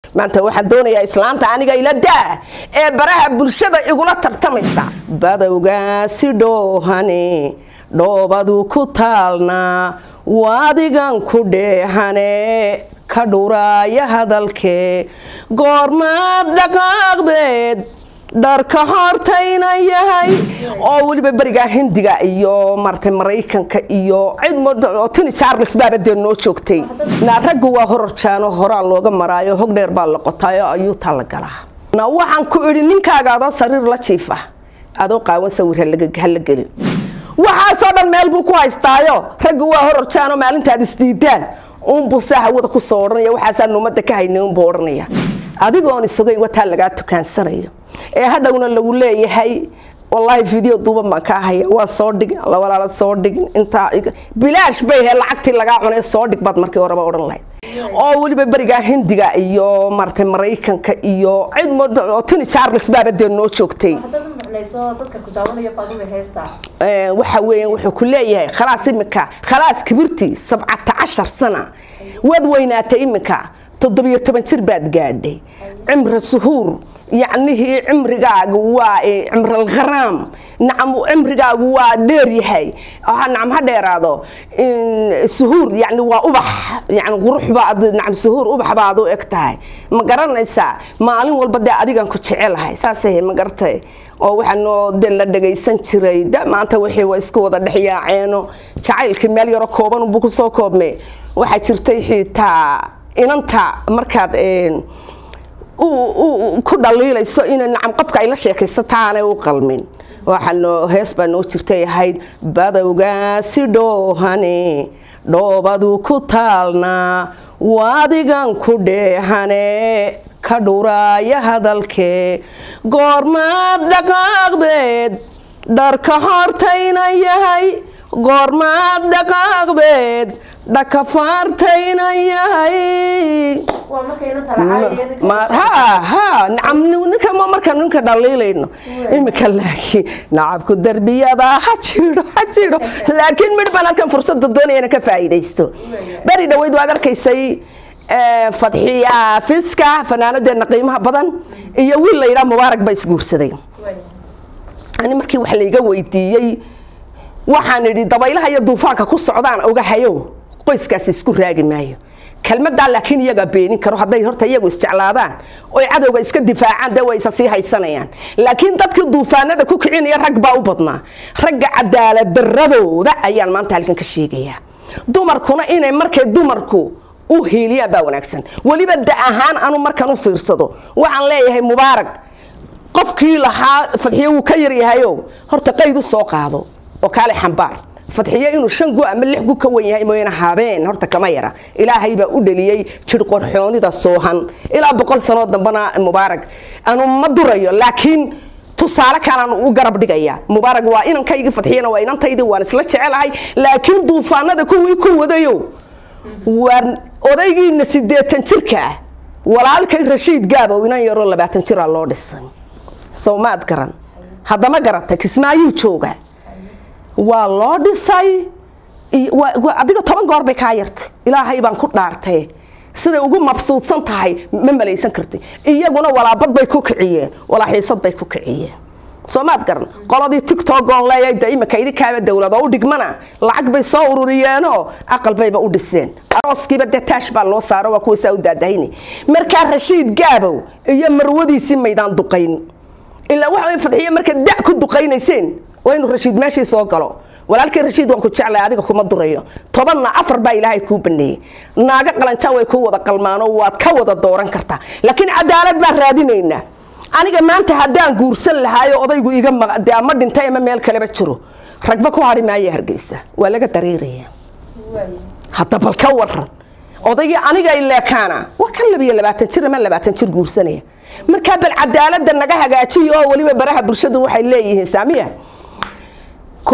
maanta waxaan doonayaa islaanta aniga ila daa ee baraha bulshada igula tartamaysa badowgaasi dhoohane dhoobadu ku taalnaa waadigan ku dheehane ka dhuraaya hadalkee goormaad dhaqaaqdeed dharka hortayna yahay oo weliba berigaa hindiga iyo maratay maraykanka iyo cid tini charles baaba dee noo joogtay naa raggu waa hororjaano horaa looga maraayo hog dheer baa la qotaayo ayuutaa la galaa na waxaan ku idhi ninkaaga adoo sariir la jiifa adoo qaawan sawir hala gelin waxaasoo dhan meel buu ku haystaayo raggu waa hororjaano maalintaad isdiidaan uunbuu saa hawada kusoo odhanaya waxaasaan umada ka haynay unbuu odhanaya adigoon isagoyn wataa lagaa tukaansanayo ee hadhowna lagu leeyahay wallaahi video duuban baan kaa haya waa soo dhigin lawalaala soo dhigin intaa bilaash bay he lacagtii lagaa cunay soo dhig baad markii horeba odhan lahayd oo weliba berigaa hindiga iyo maratay maraykanka iyo cid tini charles baaba dee noo joogtay waxa weeyaan wuxuu ku leeyahay khalaas iminka khalaas kibirtii sabcata cashar sana waad weynaatay iminka toddobiyo toban jir baad gaadhay cimri suhuur yacnihii cimrigaagu waa cimralkharaam nacam cimrigaagu waa dheer yahay nacam ha dheeraado suhuur yani waa ubax yani qurux baad nacam suhuur ubax baad u eg tahay ma garanaysaa maalin walba dee adigan ku jecelahay saasay ma garatay oo waxaa noo de la dhagaysan jiray da maanta wixii waa isku wada dhexyaaceeno jacaylkii meel yaro kooban unbuu kusoo koobme waxaa jirtay xitaa inanta markaad ku dhaliilayso ina nacam qofka ay la sheekaysato aanay u qalmin waxaa hees baa noo jirtay ahayd badowgaasi dhoohane dhoobadu ku taalnaa waadigan ku dheehane ka dhuraaya hadalkee goormaad dhaqaaqdeed dharka hortayna yahay goormaad dhaqaaqdeed dhakafaartayna yahay ninka marka ninka dhaliilayno imika laakiin nacabku darbiyada ha jiro ha jiro laakiin midh baan halkan fursada doonaya inaan ka faa'iidaysto beri dhaweyd waad arkaysay fadxiya fiska fanaanadeena qiimaha badan iyo wiil la yidhaha mubaarak ba isguursaday ani markii wax layga weydiiyey waxaan idhi dabaylaha iyo duufaanka ku socdaan ogahayo qoyskaasi isku raagi maayo kelmadaa laakiin iyagaa beenin karo hadday horta iyagu isjeclaadaan oy cadowga iska difaacaan dee way isa sii haysanayaan laakiin dadkii duufaanada ku kicinaya rag baa u badnaa ragga cadaaladdaradooda ayaan maanta halkan ka sheegayaa dumarkuna inay markay dumarku u hiiliyaan baa wanaagsan weliba da ahaan anu markaan u fiirsado waxaan leeyahay mubaarak qofkii lahaa fadxiyo wuu ka yaryahayo horta qayd u soo qaado oo kaale xambaar fadxiyo inuu shan gu ama lix gu ka wan yahay mooyane habeen horta kama yara ilaahay baa u dhaliyey jir qorxoonida soohan ilaa boqol sanoo dambana mubaarak anu ma durayo laakiin tusaale kalaan u garab dhigaya mubaarak waa inankaygii fadxiyana waa inantaydii waan isla jecelahay laakiin duufaanada kuwii ku wadayo waa odaygiina sideetan jirka ah walaalkay rashiid gaabow inan yaroo labaatan jiraa loo dhisan sow maad garan haddama garata kismaayuu jooga waa loo dhisay adiga toban goor bay kaa yartay ilaahay baan ku dhaartay siday ugu mabsuudsan tahay ma malaysan kartay iyaguna walaabad bay ku kiciyeen walaaxiisad bay ku kiciyeen soo maad garan qoladii tictok oon leeyahay de imika idinkaaba dowlad oo u dhigmana lacag bay soo ururiyeenoo aqal bayba u dhiseen arooskiiba dee taash baa loo saaro waa kuwaysaa u daadahayni markaa rashiid gaabow iyo marwadiisii maydaan duqayn ilaa waxa way fadxiye marka da ku duqaynayseen waa inuu rashiid meeshii soo galo walaalkii rashiid waan ku jeclay adiga kuma durayo tobanna afar baa ilaahay kuu baneeyey naaga qalanjaa way kuu wada qalmaanoo waad ka wada dooran kartaa laakiin cadaalad baan raadinaynaa aniga maanta haddaan guursan lahaayo odaygu iga de ama dhintay ama meel kaleba jiro ragba ku hari maaya hargeysa waa laga dareeraya hadda bal ka waran odaygii aniga ileekaana waa kan labiyo labaatan jir ama labaatan jir guursanaya markaa bal cadaalada naga hagaajiyo oo weliba baraha bulshadu waxay leeyihiin saamiya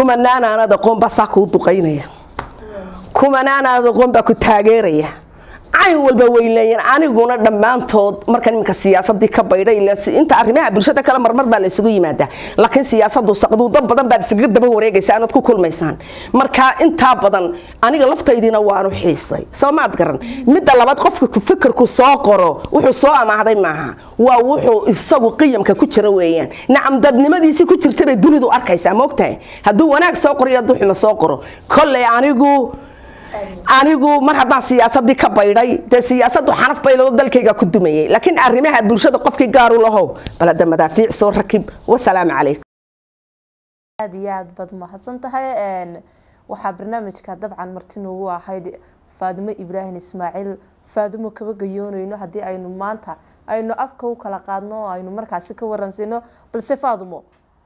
kumanaanaanad aqoon baa saa kuu duqaynaya kumanaanaanad aqoon baa ku taageeraya cayn walba way leeyiin aniguna dhammaantood markan iminka siyaasadii ka baydhay inta arrimaha bulshada kale marmar baa la isugu yimaadaa laakiin siyaasadu saqduudo badan baad isaga daba wareegaysaa inaad ku kulmaysaan marka intaa badan aniga laftaydiina waanu xiisay soo maad garan midda labaad qofka fikirku soo qoro wuxuu soo amaahday maaha waa wuxuu isagu qiyamka ku jira weeyaan nacam dadnimadiisii ku jirta bay dunidu arkaysaa moogtahay hadduu wanaag soo qoro iyo hadduu xumo soo qoro kolley anigu anigu mar haddaan siyaasadii ka baydhay dee siyaasadu xanaf baylado dalkayga ku dumayay laakiin arrimaha bulshada qofkii gaaru lahow balada madaafiic soo rakib wasalaamu calaykum aad iyo aad baad umahadsan tahay waxaa barnaamijka dabcan marti noogu ahayd faadimo ibraahim ismaaciil faadimo kaba gayoonayno haddii aynu maanta aynu afka u kala qaadno oo aynu markaasi ka waransino balse faadimo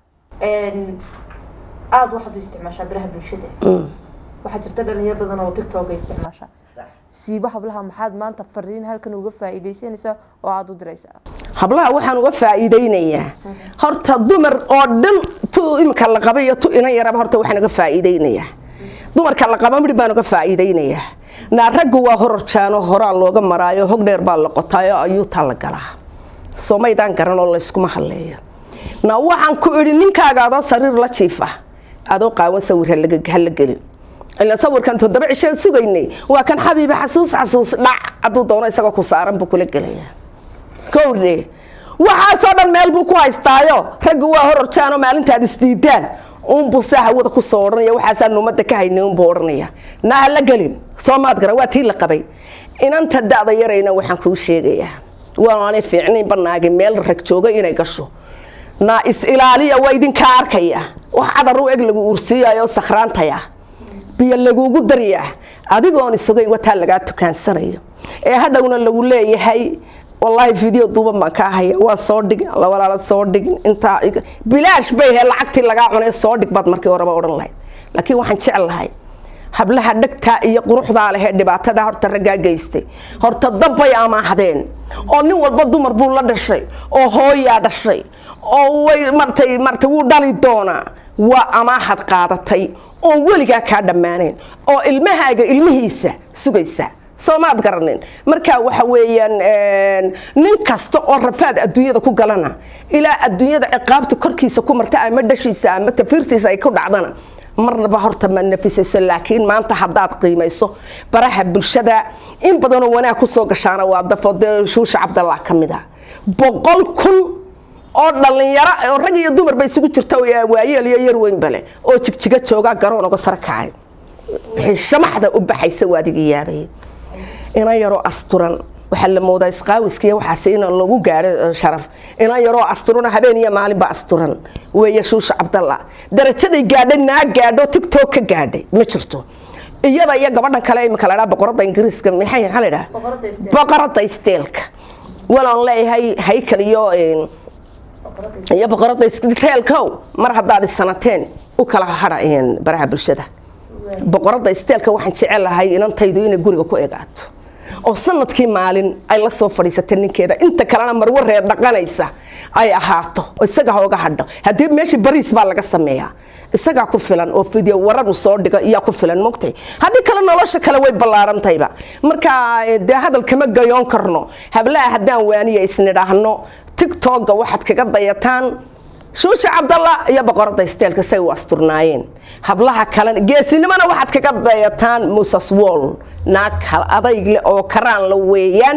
aada waxaad u isticmaashaa biraha bulshada waxaa jirta dhalinyar badan oo tiktok isticmaasha siiba hablaha maxaad maanta fariin halkan uga faa'iidaysanaysaa oo aada u diraysaa hablaha waxaan uga faa'iidaynayaa horta dumar oo dhan tu imika la qaba iyo tu inan yaraba horta waxaan uga faa'iidaynayaa dumarka la qaba midh baan uga faa'iidaynayaa naa raggu waa hororjaano horaa looga maraayo hog dheer baa la qotaayo ayuutaa la galaa soo maydaan garan oo layskuma hadleeyo naa waxaan ku idhi ninkaaga adoo sariir la jiifa adoo qaawan sawir hala gelin ila sawirkan toddoba cisheed sugaynay waa kan xabiiba xasuus xasuus dhac hadduu doono isagoo ku saaran buu kula gelaya kowdhe waxaasoo dhan meel buu ku haystaayo raggu waa hororjaano maalintaad isdiidaan uunbuu saa hawada kusoo odhanaya waxaasaan umada ka haynay unbuu odhanaya naa hala gelin soo maad garan waa tii la qabay inanta da-da yarayna waxaan kuu sheegayaa waanay fiicnayn banaagi meel rag jooga inay gasho naa is ilaaliya waa idinkaa arkaya wax cadar u eg lagu uursiiyayo sakhraantaya biyo lagugu daryaa adigoon isugay wataa lagaa tukaansanayo ee hadhowna lagu leeyahay wallaahi video duuban baan kaa haya waa soo dhig walaala soo dhig intaa bilaash bay he lacagtii lagaa cunay soo dhig baad markii horeba odhan lahayd laakiin waxaan jeclahay hablaha dhegtaa iyo quruxdaa lehee dhibaatada horta raggaa geystay horta dabbay amaahdeen oo nin walba dumar buu la dhashay oo hooyaa dhashay oo way martay martay wuu dhali doonaa waa amaahad qaadatay oon weligaa kaa dhammaanayn oo ilmahaaga ilmihiisa sugaysa soo maad garanin marka waxa weeyaan nin kasta oo rafaad adduunyada ku galana ilaa adduunyada ciqaabta korkiisa ku marta ama dhashiisa ama tafiirtiisa ay ku dhacdana marnaba horta ma nafisayso laakiin maanta haddaad qiimayso baraha bulshada in badanoo wanaag kusoo gashaana waa dafo dee shuusha cabdallah ka mid a boqol kun oo dhalinyaro oo rag iyo dumar ba isugu jirta waayeel iyo yar weynbale oo jigjiga joogaa garoon uga sara kacay shamaxda u baxaysa waa adiga yaabay ina yaroo asturan waxaa la moodaa isqaawiskiiyo waxaas in lagu gaadho sharaf ina yaroo asturana habeen iyo maalinba asturan weeye shuusha cabdalla darajaday gaadhay naa gaadho tigtok ka gaadhay ma jirto iyada iyo gabadhan kale imika la dhaa boqorada ingiriiska maxay maxaa la dhaha boqorada isteelka walaan leeyahay haykal iyo iyo boqorada isteelkow mar haddaad isanateen u kala hadha baraha bulshada boqorada isteelka waxaan jecelahay inantaydu inay guriga ku egaato oo sanadkii maalin ay la soo fadhiisata ninkeeda inta kalena marwo reer dhaqanaysa ay ahaato oo isaga hooga hadho haddii meeshii bariis baa laga sameeyaa isagaa ku filan oo fideo waradu soo dhiga iyaa ku filan mogtay haddii kale nolosha kale way ballaarantayba marka dee hadal kama gayoon karno hablaha haddaan waaniya isnidhaahno tigtogga waxaad kaga dayataan shuusha cabdalla iyo boqorada isteelka say u asturnaayeen hablaha kalena geesinimona waxaad kaga dayataan musas wall naag hal adayg leh oo karaan la weeyaan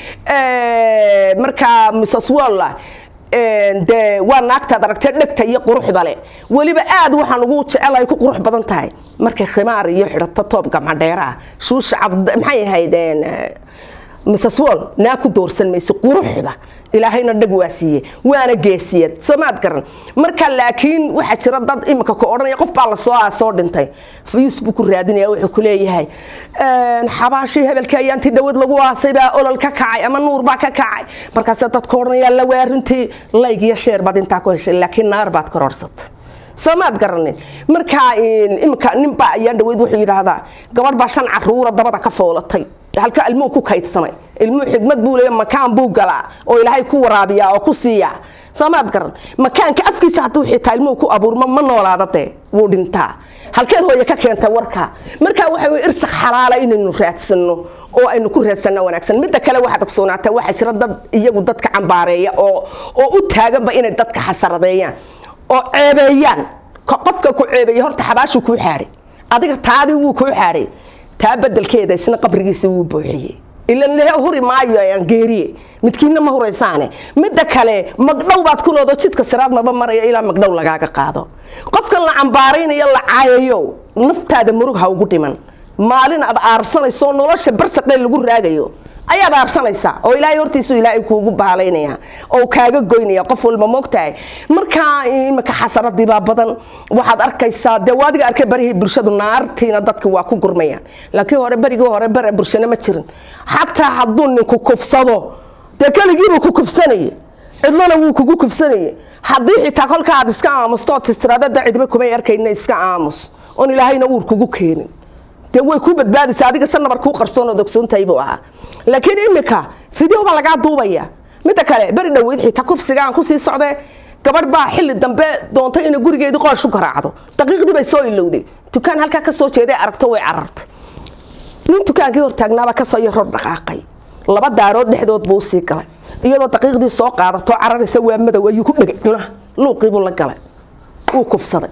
markaa musas walla dee waa naagtaad aragtay dhegta iyo quruxda leh weliba aad waxaan ugu jecelahay ku qurux badan tahay markay khimaar iyo xidhato toob gamcadheeraa shuusha cabd maxay ahayd mrs wall naa ku doorsan mayse quruxda ilaahayna dhag waa siiye waana geesiyad soo maad garan marka laakiin waxaa jira dad imika ku odhanaya qof baa lasoo aa soo dhintay facebook raadinaya wuxuu ku leeyahay xabaashii hebelka ayaantii dhawad lagu aasay baa olol ka kacay ama nuur baa ka kacay markaase dadka odhanaya la waa runtii layg iyo sheer baad intaa ku heshay laakiin naar baad kororhsatay soo maad garanin markaa imika ninbaa ayaan dhaweyd wuxuu yidhaahdaa gabadh baa shan caruura dabada ka foolatay halka ilmuhu ku kaydsamay ilmuhu xigmad buu leeya makaan buu galaa oo ilaahay ku waraabiyaa oo ku siiyaa soo maad garan makaanka afkiisa hadduu xitaa ilmuhu ku abuurmo ma noolaada dee wuu dhintaa halkeed hooye ka keenta warka markaa waxa wey irsak xalaala inaynu raadsano oo aynu ku raadsanno wanaagsan midda kale waxaad ogsoonaata waxaa jira dad iyagu dadka cambaareeya oo oo u taaganba inay dadka xasaradeeyaan oo ceebeeyaan qofka ku ceebeeya horta xabaashu kuu xaadhay adiga taadii wuu kuu xaadhay taa bedelkeeda isna qabrigiisa wuu buuxiyey ilan lehe huri maayo aan geeriye midkiinna ma huraysaane midda kale magdhow baad ku noodo jidka siraad maba maraya ilaa magdhow lagaaga qaado qofkan la cambaaraynayo la caayayo naftaada murug ha ugu dhiman maalin aad aarsanayso nolosha barsaqee lagu raagayo ayaad aarsanaysaa oo ilaahay hortiisu ilaahay kuugu baalaynaya oo kaaga goynaya qof walba moogtahay markaa imika xasaradii baa badan waxaad arkaysaa dee waadiga arkay barihii bulshadu naartiina dadka waa ku gurmayaan laakiin hore berigii hore bare bulshana ma jirin xataa hadduu ninku kufsado dee keligiibuu ku kufsanaya cidlona wuu kugu kufsanaya haddii xitaa kolka aad iska aamusto ood tistiraadada cidba kumay arkayna iska aamus oon ilaahayna uur kugu keenin dee way ku badbaadaysa adiga sanabar kuu qarsoon ood ogsoontahay buu ahaa laakiin imika video baa lagaa duubaya midda kale beri dhoweyd xitaa kufsiga aan kusii socde gabadh baa xilli dambe doontay inay gurigeedii qoosh u garaacdo daqiiqdii bay soo ilowday dukaan halkaa ka soo jeeday aragto way carartay nin dukaankii hortaagnaabaa kasoo yaroo dhaqaaqay laba daarood dhexdood buu usii galay iyadoo daqiiqdii soo qaadato cararaysa waa madow ayuu ku dhegay cunaha luuqiibuu la galay wuu kufsaday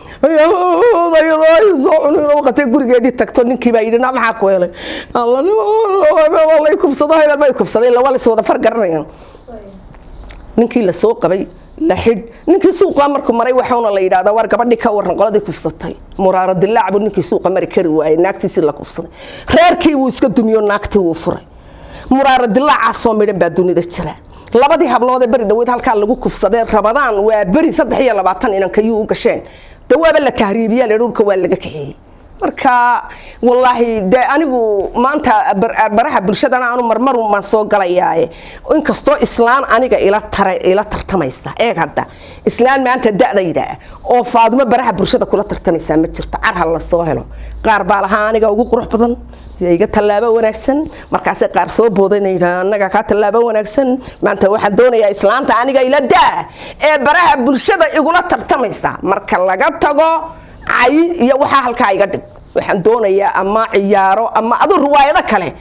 qatay gurigeedii tagto ninkii baa yidhi na maxaa ku helay lay kufsado hebel bay kufsaday laba lays wada far garanayaan ninkii la soo qabay la xidh ninkii suuqa markuu maray waxauna la yidhahdaa war gabadhii ka waran qoladii kufsatay muraaro dilaac buu ninkii suuqa mari kari waayey naagtiisii la kufsaday reerkii wuu iska dumiyo naagtii wuu furay muraaro dilaacaasoo midhan baa dunida jira labadii hablood ee beri dhaweyd halkaa lagu kufsadee rabadaan waa beri saddex iyo labaatan inankayuu u gasheen dawaaba la tahriibiya le dhulka waa laga kaxeeyey marka wallaahi de anigu maanta baraha bulshadana aanu marmaru maan soo galayaaye inkastoo islaan aniga ila tara ila tartamaysa eeg hadda islaan maanta da-dayda oo faadimo baraha bulshada kula tartamaysaa ma jirto carha la soo helo qaar baa lahaa aniga ugu qurux badan iga tallaabo wanaagsan markaasay qaar soo boodanayna anaga kaa tallaabo wanaagsan maanta waxaan doonayaa islaanta aniga ila daa ee baraha bulshada igula tartamaysa marka laga tago cay iyo waxaa halkaa iga dhig waxaan doonayaa ama ciyaaro ama adu riwaayado kale